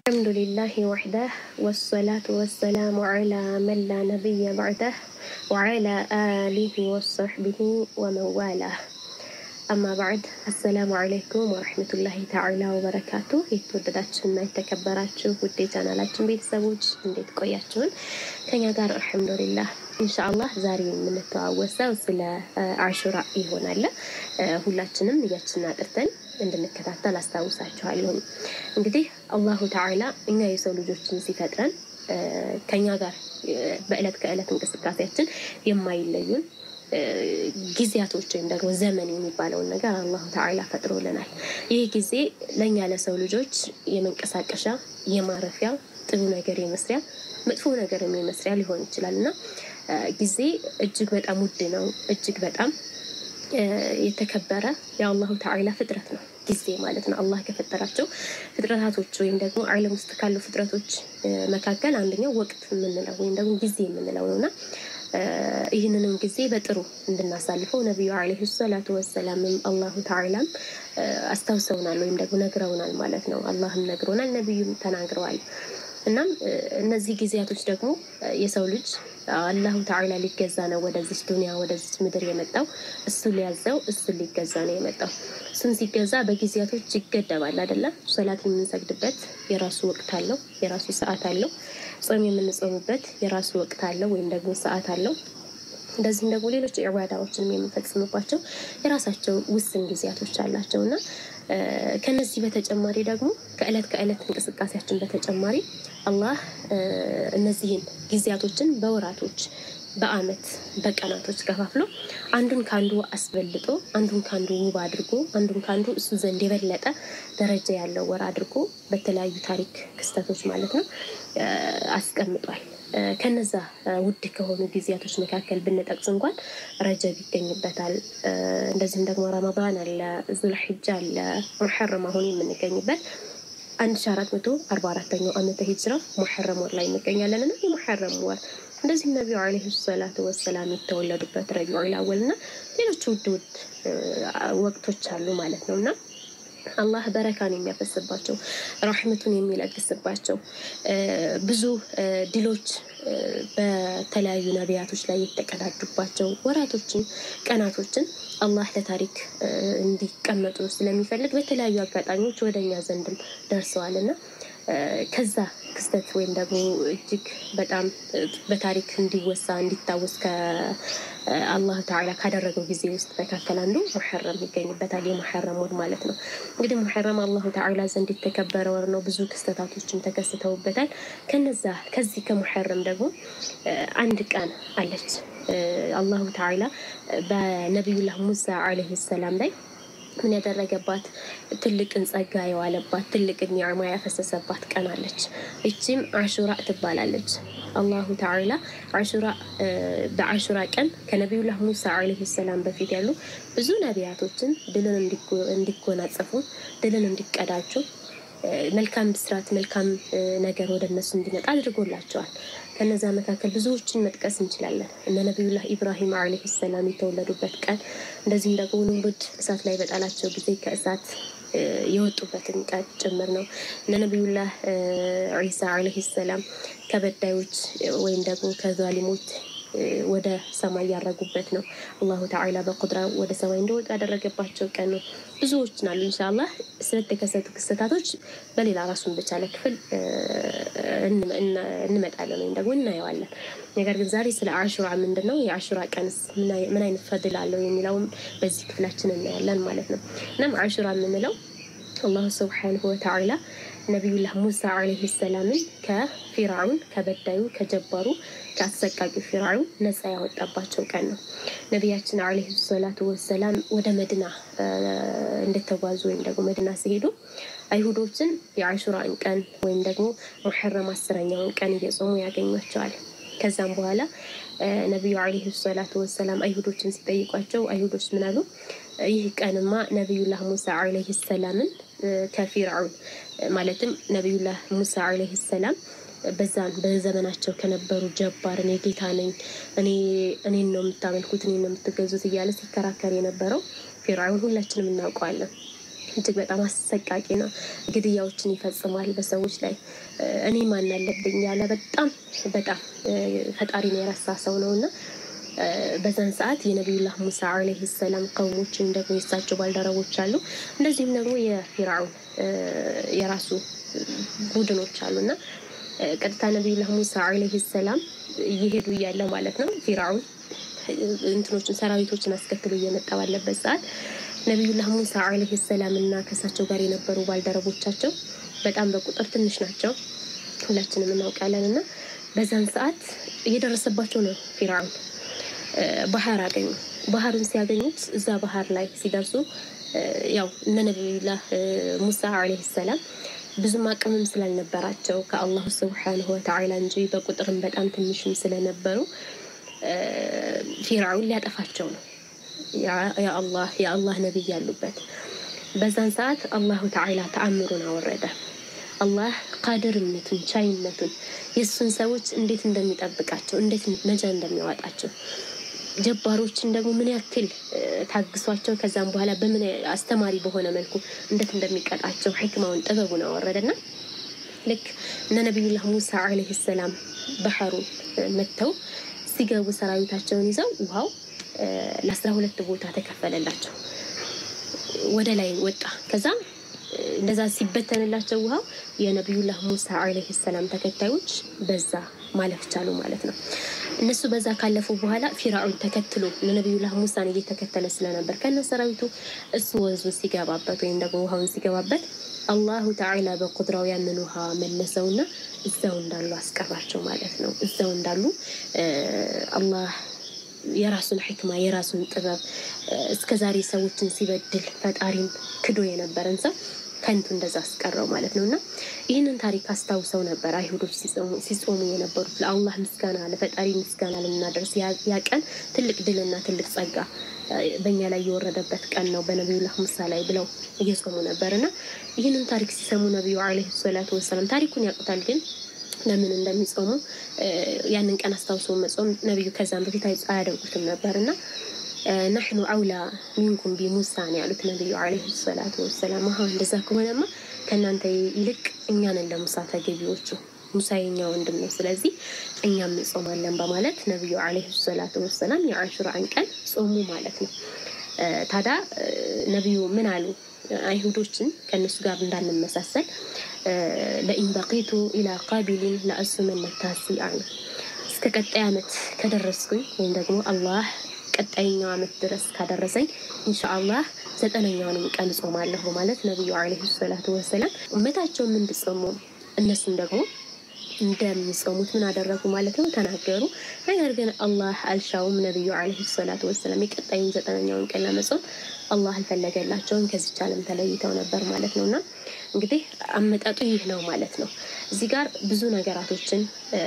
الحمد لله وحده والصلاة والسلام على من لا نبي بعده وعلى آله وصحبه ومن والاه አማ ባዕድ አሰላሙ አለይኩም ወረሕመቱላሂ ተዓላ ወበረካቱ። የተወደዳችሁና የተከበራችሁ ውድ የቻናላችን ቤተሰቦች እንዴት ቆያችሁን? ከኛ ጋር አልሐምዱሊላህ። ኢንሻአላህ ዛሬ የምንተዋወሰው ስለ አሹራ ይሆናል። ሁላችንም እያችንን አጥርተን እንድንከታተል አስታውሳችኋለሁ። እንግዲህ አላሁ ተዓላ እኛ የሰው ልጆችን ሲፈጥረን ከኛ ጋር በዕለት ከዕለት እንቅስቃሴያችን የማይለዩን ጊዜያቶች ወይም ደግሞ ዘመን የሚባለውን ነገር አላሁ ተዓላ ፈጥሮልናል። ይህ ጊዜ ለእኛ ለሰው ልጆች የመንቀሳቀሻ የማረፊያ ጥሩ ነገር የመስሪያ መጥፎ ነገር የመስሪያ ሊሆን ይችላል እና ጊዜ እጅግ በጣም ውድ ነው። እጅግ በጣም የተከበረ የአላሁ ተዓላ ፍጥረት ነው ጊዜ ማለት ነው። አላህ ከፈጠራቸው ፍጥረታቶች ወይም ደግሞ ዓለም ውስጥ ካሉ ፍጥረቶች መካከል አንደኛው ወቅት የምንለው ወይም ደግሞ ጊዜ የምንለው ነው እና ይህንንም ጊዜ በጥሩ እንድናሳልፈው ነቢዩ ዓለይሂ ሰላቱ ወሰላምም አላሁ ተዓላም አስታውሰውናል ወይም ደግሞ ነግረውናል ማለት ነው። አላህም ነግሮናል፣ ነቢዩም ተናግረዋል። እናም እነዚህ ጊዜያቶች ደግሞ የሰው ልጅ አላሁ ተዓላ ሊገዛ ነው ወደዚች ዱኒያ ወደዚች ምድር የመጣው እሱ ሊያዘው እሱ ሊገዛ ነው የመጣው። እሱን ሲገዛ በጊዜያቶች ይገደባል አይደለም። ሶላት የምንሰግድበት የራሱ ወቅት አለው፣ የራሱ ሰዓት አለው። ጾም የምንጾምበት የራሱ ወቅት አለው ወይም ደግሞ ሰዓት አለው። እንደዚህም ደግሞ ሌሎች ኢባዳዎችንም የምንፈጽምባቸው የራሳቸው ውስን ጊዜያቶች አላቸው እና ከነዚህ በተጨማሪ ደግሞ ከእለት ከእለት እንቅስቃሴያችን በተጨማሪ አላህ እነዚህን ጊዜያቶችን በወራቶች በአመት በቀናቶች ከፋፍሎ አንዱን ከአንዱ አስበልጦ አንዱን ከአንዱ ውብ አድርጎ አንዱን ከአንዱ እሱ ዘንድ የበለጠ ደረጃ ያለው ወር አድርጎ በተለያዩ ታሪክ ክስተቶች ማለት ነው አስቀምጧል። ከነዛ ውድ ከሆኑ ጊዜያቶች መካከል ብንጠቅስ እንኳን ረጀብ ይገኝበታል። እንደዚሁም ደግሞ ረመዳን አለ፣ ዙልሒጃ አለ፣ ሙሐረም አሁን የምንገኝበት አንድ ሺ አራት መቶ አርባ አራተኛው ዓመተ ሂጅራ ሙሐረም ወር ላይ እንገኛለን እና የሙሐረም ወር እንደዚህም ነቢዩ ዓለይሂ ሰላቱ ወሰላም የተወለዱበት ረቢዑል አወል እና ሌሎች ውድ ውድ ወቅቶች አሉ ማለት ነው እና አላህ በረካን የሚያፈስባቸው ራሕመቱን የሚለግስባቸው ብዙ ድሎች በተለያዩ ነቢያቶች ላይ የተቀዳጁባቸው ወራቶችን፣ ቀናቶችን አላህ ለታሪክ እንዲቀመጡ ስለሚፈልግ በተለያዩ አጋጣሚዎች ወደ እኛ ዘንድም ደርሰዋል እና ከዛ ክስተት ወይም ደግሞ እጅግ በጣም በታሪክ እንዲወሳ እንዲታወስ ከአላህ ተዓላ ካደረገው ጊዜ ውስጥ መካከል አንዱ ሙሐረም ይገኝበታል። የሙሐረም ወር ማለት ነው። እንግዲህ ሙሐረም አላሁ ተዓላ ዘንድ የተከበረ ወር ነው። ብዙ ክስተታቶችም ተከስተውበታል። ከነዛ ከዚህ ከሙሐረም ደግሞ አንድ ቀን አለች። አላሁ ተዓላ በነቢዩላህ ሙሳ ዓለይሂ ሰላም ላይ ምን ያደረገባት ትልቅን ጸጋ የዋለባት ትልቅን ኒዕማ ያፈሰሰባት ቀን አለች። ይቺም አሹራ ትባላለች። አላሁ ተዓላ አሹራ በአሹራ ቀን ከነቢዩላህ ሙሳ ዓለይሂ ሰላም በፊት ያሉ ብዙ ነቢያቶችን ድልን እንዲጎናጸፉ ድልን እንዲቀዳጁ መልካም ብስራት መልካም ነገር ወደ እነሱ እንዲመጣ አድርጎላቸዋል። ከነዛ መካከል ብዙዎችን መጥቀስ እንችላለን። እነ ነቢዩላህ ኢብራሂም ዓለይሂ ሰላም የተወለዱበት ቀን፣ እንደዚሁም ደግሞ ንቡድ እሳት ላይ በጣላቸው ጊዜ ከእሳት የወጡበትን ቀን ጭምር ነው። እነ ነቢዩላህ ዒሳ ዓለይሂ ሰላም ከበዳዮች ወይም ደግሞ ከዛሊሞች ወደ ሰማይ ያረጉበት ነው። አላሁ ተዓላ በቁድራ ወደ ሰማይ እንደወጡ ያደረገባቸው ቀን ነው። ብዙዎችን አሉ። ኢንሻአላህ ስለተከሰቱ ክስተታቶች በሌላ ራሱን በቻለ ክፍል እንመጣለን ወይም ደግሞ እናየዋለን። ነገር ግን ዛሬ ስለ አሹራ ምንድን ነው የአሹራ ቀንስ ምን አይነት ፈድል አለው የሚለውም በዚህ ክፍላችን እናያለን ማለት ነው። እናም አሹራ የምንለው አላሁ ስብሓንሁ ወተዓላ ነቢዩላህ ሙሳ ዓለይሂ ሰላምን ከፊርዓውን ከበዳዩ ከጀባሩ ከአሰቃቂ ፊርዓውን ነፃ ያወጣባቸው ቀን ነው። ነቢያችን ዓለይሂ ሰላቱ ወሰላም ወደ መድና እንደተጓዙ ወይም ደግሞ መድና ሲሄዱ አይሁዶችን የአሹራን ቀን ወይም ደግሞ ሙሐረም አስረኛውን ቀን እየጾሙ ያገኟቸዋል። ከዛም በኋላ ነቢዩ ዓለይሂ ሰላቱ ወሰላም አይሁዶችን ሲጠይቋቸው አይሁዶች ምን አሉ? ይህ ቀንማ ነቢዩላህ ሙሳ ዓለይሂ ሰላምን ከፊርዓውን ማለትም ነቢዩላህ ሙሳ ዓለይሂ ሰላም በዛን በዘመናቸው ከነበሩ ጀባር እኔ ጌታ ነኝ እኔ እኔን ነው የምታመልኩት እኔን ነው የምትገዙት እያለ ሲከራከር የነበረው ፊርዓውን ሁላችንም እናውቀዋለን። እጅግ በጣም አሰቃቂና ግድያዎችን ይፈጽማል በሰዎች ላይ። እኔ ማን አለብኝ ያለ በጣም በጣም ፈጣሪን የረሳ ሰው ነው እና በዛን ሰዓት የነቢዩላህ ሙሳ ዓለይሂ ሰላም ቀውሞችን ደግሞ የሳቸው ባልደረቦች አሉ። እንደዚሁም ደግሞ የፊርዓውን የራሱ ቡድኖች አሉ እና ቀጥታ ነቢዩላህ ሙሳ ዓለይሂ ሰላም እየሄዱ እያለ ማለት ነው ፊርዓውን እንትኖችን ሰራዊቶችን አስከትሎ እየመጣ ባለበት ሰዓት ነቢዩላህ ሙሳ ዓለይሂ ሰላም እና ከእሳቸው ጋር የነበሩ ባልደረቦቻቸው በጣም በቁጥር ትንሽ ናቸው፣ ሁላችንም እናውቃለን። እና በዛን ሰዓት እየደረሰባቸው ነው ፊርዓውን ባህር አገኙ። ባህሩን ሲያገኙት እዛ ባህር ላይ ሲደርሱ ያው እነ ነቢዩላህ ሙሳ ዓለይሂ ሰላም ብዙም አቅምም ስላልነበራቸው ከአላሁ ስብሓንሁ ወተዓላ እንጂ በቁጥርም በጣም ትንሽም ስለነበሩ ፊርዓውን ሊያጠፋቸው ነው የአላህ የአላህ ነቢይ ያሉበት። በዛን ሰዓት አላሁ ተዓላ ተአምሩን አወረደ። አላህ ቃድርነቱን ቻይነቱን የእሱን ሰዎች እንዴት እንደሚጠብቃቸው እንዴት ነጃ እንደሚያወጣቸው ጀባሮችን ደግሞ ምን ያክል ታግሷቸው ከዛም በኋላ በምን አስተማሪ በሆነ መልኩ እንዴት እንደሚቀጣቸው ሕክማውን ጥበቡን አወረደና ልክ እነ ነቢዩላህ ሙሳ ዓለይሂ ሰላም ባህሩ መጥተው ሲገቡ ሰራዊታቸውን ይዘው ውሃው ለአስራ ሁለት ቦታ ተከፈለላቸው። ወደ ላይ ወጣ። ከዛ እንደዛ ሲበተንላቸው ውሃው የነቢዩላህ ሙሳ ዓለይሂ ሰላም ተከታዮች በዛ ማለፍ ቻሉ ማለት ነው። እነሱ በዛ ካለፉ በኋላ ፊርዓውን ተከትሎ ለነቢዩላህ ሙሳን እየተከተለ ስለነበር ከነ ሰራዊቱ እሱ ወንዙ ሲገባበት ወይም ደግሞ ውሃውን ሲገባበት አላሁ ተዓላ በቁድራው ያንን ውሃ መለሰውና እዛው እንዳሉ አስቀራቸው ማለት ነው። እዛው እንዳሉ አላህ የራሱን ሕክማ የራሱን ጥበብ እስከዛሬ ሰዎችን ሲበድል ፈጣሪን ክዶ የነበረን ሰው ከንቱ እንደዛ አስቀረው ማለት ነው። እና ይህንን ታሪክ አስታውሰው ነበር አይሁዶች ሲጾሙ የነበሩት ለአላህ ምስጋና ለፈጣሪ ምስጋና ልናደርስ ያ ቀን ትልቅ ድልና ትልቅ ጸጋ በእኛ ላይ የወረደበት ቀን ነው በነቢዩላህ ሙሳ ላይ ብለው እየጾሙ ነበር እና ይህንን ታሪክ ሲሰሙ ነቢዩ ዓለይሂ ሰላቱ ወሰላም ታሪኩን ያውቁታል ግን ለምን እንደሚጾሙ ያንን ቀን አስታውሶ መጾም ነቢዩ ከዛም በፊት አያደርጉትም ነበር እና ናሕኑ አውላ ሚንኩም ቢሙሳ ነው ያሉት ነቢዩ ዓለይሂ ሰላቱ ወሰላም። አሀ እንደዛ ከሆነማ ከእናንተ ይልቅ እኛንን ለሙሳ ተገቢዎቹ ሙሳ የኛ ወንድም ነው፣ ስለዚህ እኛም እንጾማለን በማለት ነቢዩ ዓለይሂ ሰላቱ ወሰላም የአሹራን ቀን ጾሙ ማለት ነው። ታዲያ ነቢዩ ምን አሉ? አይሁዶችን ከእነሱ ጋር እንዳንመሳሰል ለኢን በቂቱ ኢላ ቃቢሊን ለአሱመነ ታሲዓ ነው። እስከ ቀጣይ ዓመት ከደረስኩኝ ወይም ደግሞ አላህ ቀጣይኛው ዓመት ድረስ ካደረሰኝ ኢንሻአላህ ዘጠነኛውንም ቀን እጾማለሁ ማለት ነቢዩ ዓለይሂ ሰላቱ ወሰላም እመታቸውም እንድጾሙ እነሱም ደግሞ እንደሚጾሙት ምን አደረጉ ማለት ነው ተናገሩ። ነገር ግን አላህ አልሻውም። ነቢዩ ዓለይሂ ሰላቱ ወሰላም የቀጣዩን ዘጠነኛውን ቀን ለመጾም አላህ አልፈለገላቸውም። ከዚች ዓለም ተለይተው ነበር ማለት ነው። እና እንግዲህ አመጣጡ ይህ ነው ማለት ነው። እዚህ ጋር ብዙ ነገራቶችን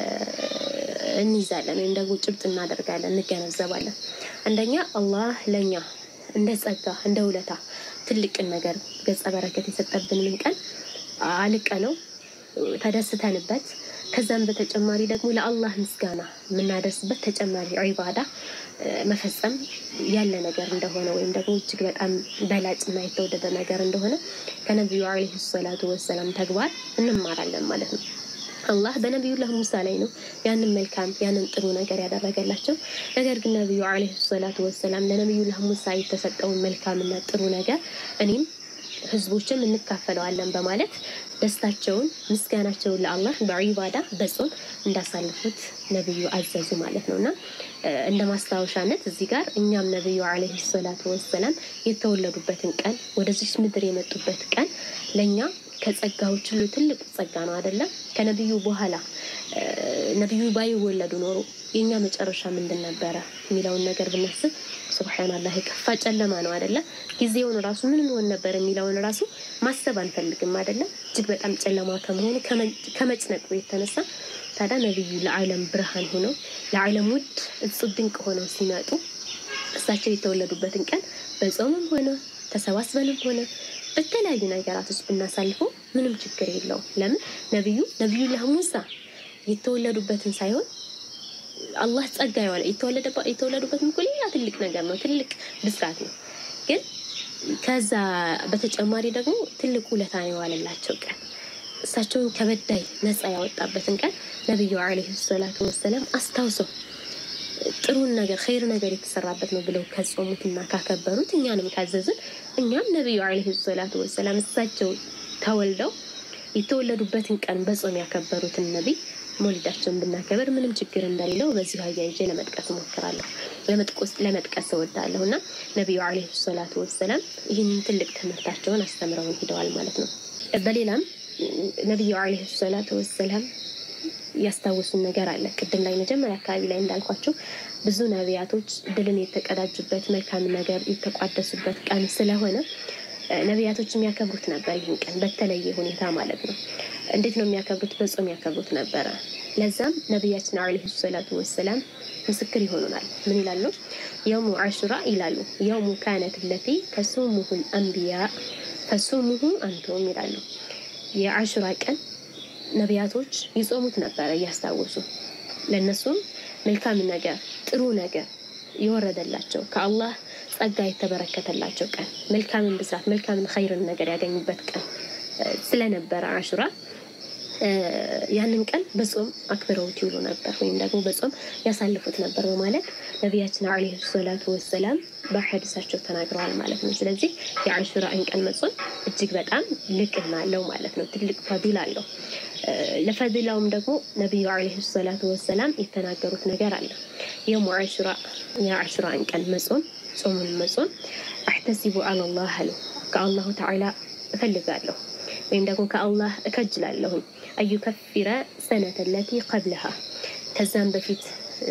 እንይዛለን ወይም ደግሞ ጭብጥ እናደርጋለን፣ እንገነዘባለን። አንደኛ አላህ ለእኛ እንደ ጸጋ እንደ ውለታ ትልቅን ነገር ገጸ በረከት የሰጠብንን ቀን አልቀ ነው ተደስተንበት ከዛም በተጨማሪ ደግሞ ለአላህ ምስጋና የምናደርስበት ተጨማሪ ዒባዳ መፈጸም ያለ ነገር እንደሆነ ወይም ደግሞ እጅግ በጣም በላጭና የተወደደ ነገር እንደሆነ ከነቢዩ ዓለይሂ ሰላቱ ወሰላም ተግባር እንማራለን ማለት ነው። አላህ በነቢዩላህ ሙሳ ላይ ነው ያንን መልካም ያንን ጥሩ ነገር ያደረገላቸው። ነገር ግን ነቢዩ ዓለይሂ ሰላቱ ወሰላም ለነቢዩላህ ሙሳ የተሰጠውን መልካምና ጥሩ ነገር እኔም ህዝቦችም እንካፈለዋለን በማለት ደስታቸውን ምስጋናቸውን ለአላህ በዒባዳ በጾም እንዳሳልፉት ነቢዩ አዘዙ ማለት ነው። እና እንደ ማስታወሻነት እዚህ ጋር እኛም ነቢዩ ዓለይሂ ሰላቱ ወሰላም የተወለዱበትን ቀን ወደዚች ምድር የመጡበት ቀን ለእኛ ከጸጋዎች ሁሉ ትልቁ ጸጋ ነው አይደለም? ከነቢዩ በኋላ ነቢዩ ባይወለዱ ኖሮ የእኛ መጨረሻ ምንድን ነበረ የሚለውን ነገር ብናስብ ሱብሓናላህ የከፋ ጨለማ ነው አይደለም? ጊዜውን ራሱ ምን እንሆን ነበር የሚለውን ራሱ ማሰብ አንፈልግም አይደለም? እጅግ በጣም ጨለማ ከመሆኑ ከመጭነቁ የተነሳ ታዲያ ነቢዩ ለዓለም ብርሃን ሆነው ለዓለም ውድ እጹብ ድንቅ ሆነው ሲመጡ እሳቸው የተወለዱበትን ቀን በጾምም ሆነ ተሰባስበንም ሆነ በተለያዩ ነገራቶች ብናሳልፈው ምንም ችግር የለውም። ለምን ነቢዩ ነቢዩላህ ሙሳ የተወለዱበትን ሳይሆን አላህ ጸጋ የዋለ የተወለዱበትም እኮ ሌላ ትልቅ ነገር ነው፣ ትልቅ ብስራት ነው። ግን ከዛ በተጨማሪ ደግሞ ትልቅ ውለታ ነው የዋለላቸው ቀን እሳቸውን ከበዳይ ነፃ ያወጣበትን ቀን ነቢዩ ዓለይሂ ሰላቱ ወሰላም አስታውሰው ጥሩን ነገር ኸይር ነገር የተሰራበት ነው ብለው ከጾሙትና ካከበሩት እኛንም ካዘዝን እኛም ነቢዩ ዓለይሂ ሰላቱ ወሰላም እሳቸው ተወልደው የተወለዱበትን ቀን በጾም ያከበሩትን ነቢይ መውሊዳቸውን ብናከበር ምንም ችግር እንደሌለው በዚሁ አያይዤ ለመጥቀስ እሞክራለሁ፣ ለመጥቀስ እወዳለሁ እና ነቢዩ ዓለይሂ ሰላቱ ወሰላም ይህንን ትልቅ ትምህርታቸውን አስተምረውን ሂደዋል ማለት ነው። በሌላም ነቢዩ ዓለይሂ ሰላቱ ወሰላም ያስታወሱን ነገር አለ። ቅድም ላይ መጀመሪያ አካባቢ ላይ እንዳልኳቸው ብዙ ነቢያቶች ድልን የተቀዳጁበት መልካም ነገር የተቋደሱበት ቀን ስለሆነ ነቢያቶች የሚያከብሩት ነበር። ይህን ቀን በተለየ ሁኔታ ማለት ነው። እንዴት ነው የሚያከብሩት? በጾም ያከብሩት ነበረ። ለዛም ነቢያችን ዓለይሂ ሰላቱ ወሰላም ምስክር ይሆኑናል። ምን ይላሉ? የውሙ አሹራ ይላሉ። የውሙ ካነት ለቲ ተሱሙሁ አንቢያ ተሱሙሁ አንቱም ይላሉ። የአሹራ ቀን ነቢያቶች ይጾሙት ነበረ እያስታወሱ ለእነሱም መልካም ነገር ጥሩ ነገር የወረደላቸው ከአላህ ጸጋ የተበረከተላቸው ቀን መልካምን ብስራት መልካምን ኸይርን ነገር ያገኙበት ቀን ስለነበረ አሹራ ያንን ቀን በጾም አክብረውት ይውሉ ነበር ወይም ደግሞ በጾም ያሳልፉት ነበር በማለት ነቢያችን ዓለይሂ ሰላቱ ወሰላም በሐዲሳቸው ተናግረዋል ማለት ነው። ስለዚህ የአሹራን ቀን መጾም እጅግ በጣም ልቅና አለው ማለት ነው። ትልቅ ፈዲላ አለው። ለፈዲላውም ደግሞ ነቢዩ ዓለይሂ ሰላቱ ወሰላም የተናገሩት ነገር አለ። የውሙ አሹራ የአሹራን ቀን መጾም ጾሙን መጾም አሕተሲቡ አላላህ አሉ ከአላሁ ተዓላ እፈልጋለሁ ወይም ደግሞ ከአላህ እከጅላለሁም አዩከፊረ ሰነተ ለቲ ቀብለሃ ከዛም በፊት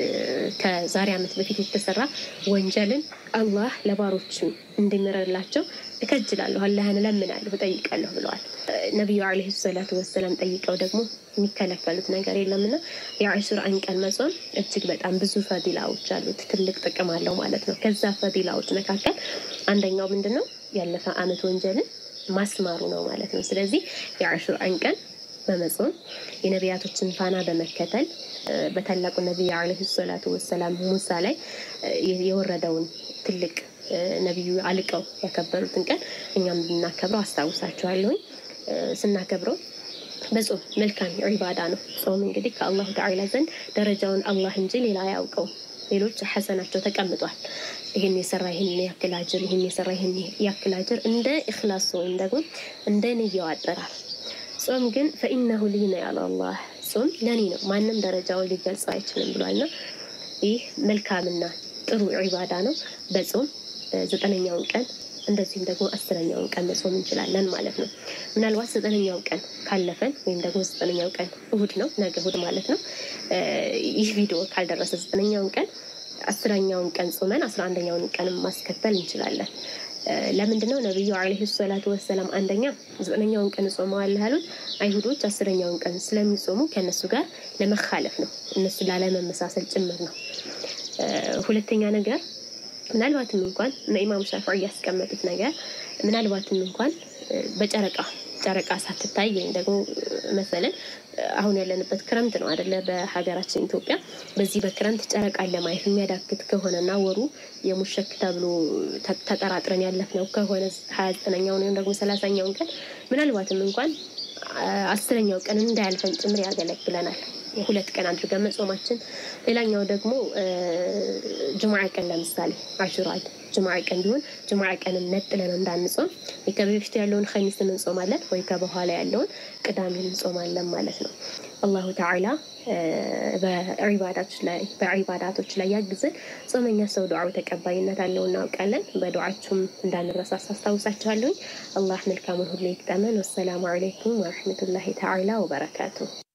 ከዛሬ ዓመት በፊት የተሰራ ወንጀልን አላህ ለባሮችም እንዲምረላቸው እከጅላለሁ፣ አላህን እለምናለሁ፣ እጠይቃለሁ ብለዋል። ነቢዩ ዓለይሂ ሰላቱ ወሰላም ጠይቀው ደግሞ የሚከለከሉት ነገር የለምና የአሹራን ቀን መጾም እጅግ በጣም ብዙ ፈዲላዎች አሉት፣ ትልቅ ጥቅም አለው ማለት ነው። ከዛ ፈዲላዎች መካከል አንደኛው ምንድን ነው? ያለፈ ዓመት ወንጀልን ማስማሩ ነው ማለት ነው። ስለዚህ የአሹራን ቀን በመጾም የነቢያቶችን ፋና በመከተል በታላቁ ነቢይ ዓለይሂ ሰላቱ ወሰላም ሙሳ ላይ የወረደውን ትልቅ ነቢዩ አልቀው ያከበሩትን ቀን እኛም ብናከብረው አስታውሳችኋለሁኝ። ስናከብረው በጾም መልካም ዒባዳ ነው። ጾም እንግዲህ ከአላሁ ተዓላ ዘንድ ደረጃውን አላህ እንጂ ሌላ አያውቀው። ሌሎች ሐሰናቸው ተቀምጧል። ይህን የሰራ ይህን ያክል አጅር፣ ይህን የሰራ ይህን ያክል አጅር እንደ ኢኽላስ ወይም ደግሞ እንደ ንያው አጠራር። ጾም ግን ፈኢነሁ ሊ ነው ያለው አላህ። ጾም ለኔ ነው፣ ማንም ደረጃውን ሊገልጸው አይችልም ብሏልና ይህ መልካምና ጥሩ ዒባዳ ነው። በጾም ዘጠነኛውን ቀን እንደዚሁም ደግሞ አስረኛውን ቀን መጾም እንችላለን ማለት ነው። ምናልባት ዘጠነኛው ቀን ካለፈን ወይም ደግሞ ዘጠነኛው ቀን እሁድ ነው፣ ነገ እሁድ ማለት ነው። ይህ ቪዲዮ ካልደረሰ ዘጠነኛውን ቀን አስረኛውን ቀን ጾመን አስራ አንደኛውን ቀን ማስከተል እንችላለን። ለምንድን ነው ነቢዩ ዓለይሂ ሰላቱ ወሰላም አንደኛ ዘጠነኛውን ቀን ጾመዋለህ ያሉት አይሁዶች አስረኛውን ቀን ስለሚጾሙ ከእነሱ ጋር ለመካለፍ ነው፣ እነሱ ላለመመሳሰል ጭምር ነው። ሁለተኛ ነገር ምናልባትም እንኳን ኢማም ሻፊዒ ያስቀመጡት ነገር ምናልባትም እንኳን በጨረቃ ጨረቃ ሳትታይ ወይም ደግሞ መሰለን አሁን ያለንበት ክረምት ነው አደለ? በሀገራችን ኢትዮጵያ በዚህ በክረምት ጨረቃን ለማየት የሚያዳግት ከሆነና ወሩ የሙሸክ ተብሎ ተጠራጥረን ያለፍነው ከሆነ ሀያ ዘጠነኛውን ወይም ደግሞ ሰላሳኛውን ቀን ምናልባትም እንኳን አስረኛው ቀን እንዳያልፈን ጭምር ያገለግለናል። ሁለት ቀን አድርገን መጾማችን። ሌላኛው ደግሞ ጅሙዓ ቀን ለምሳሌ አሹራ ጅሙዓ ቀን ቢሆን ጅሙዓ ቀንን ነጥለን እንዳንጾም ወይ ከበፊቱ ያለውን ከሚስን እንጾማለን ወይ ከበኋላ ያለውን ቅዳሜን እንጾማለን ማለት ነው። አላሁ ተዓላ በዒባዳቶች ላይ ያግዘን። ጾመኛ ሰው ዱዓው ተቀባይነት አለው እናውቃለን። በዱዓችሁም እንዳንረሳሳ አስታውሳችኋለሁኝ። አላህ መልካሙን ሁሉ ይግጠመን። ወሰላሙ አለይኩም ወረሕመቱላሂ ተዓላ ወበረካቱ።